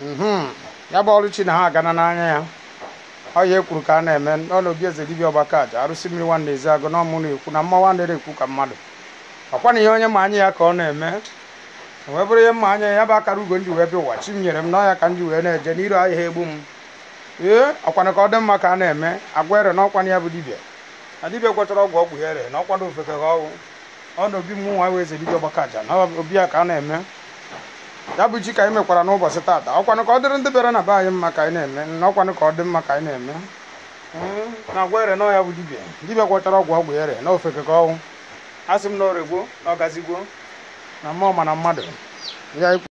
mhm ya bụ ọrụ chi na ha agana n'anya ya ọ ya ekwuru ka a na-eme n'ụlọ obi eze dibịa ọgbaka aja arụsị mmiri nwanne ezi agụ na ọmụ na-ekwu na mma nwanne na-ekwu ka mmadụ ọkwa na ihe onye ma anya ya ka ọ na-eme wee bụrụ ihe mma anya ya bụ akara ugo ndị wee bịa ụwa chi m nyere m n'ọya ka m ji wee na-eje n'iru ahịa egbu m ee ọkwana ka ọ dị mma ka a na-eme agwa ere n'ọkwana ya bụ dibịa na dibịa gwọchara ọgwụ ọgwụ ya ere na ọkwado ofeke ka ọgwụ ọ na obi m nwa wee eze dibịa ọgbaka aja na obi ya ka a na-eme ya bụ chi ka anyị mekwara n'ụbọchị taata ọkwanụ ka ọ dịrị ndị bịara na be anyị mma ka anyị na-eme na ọkwanụ ka ọ dị mma ka anyị na-eme na agwa ere na ọya bụ dibịa dibịa gwọchara ọgwụ ọgwụ ere na ofeke ka ọnwụ a sị m na oregbo na ọgazigwo na mmụọ ma na mmadụ ya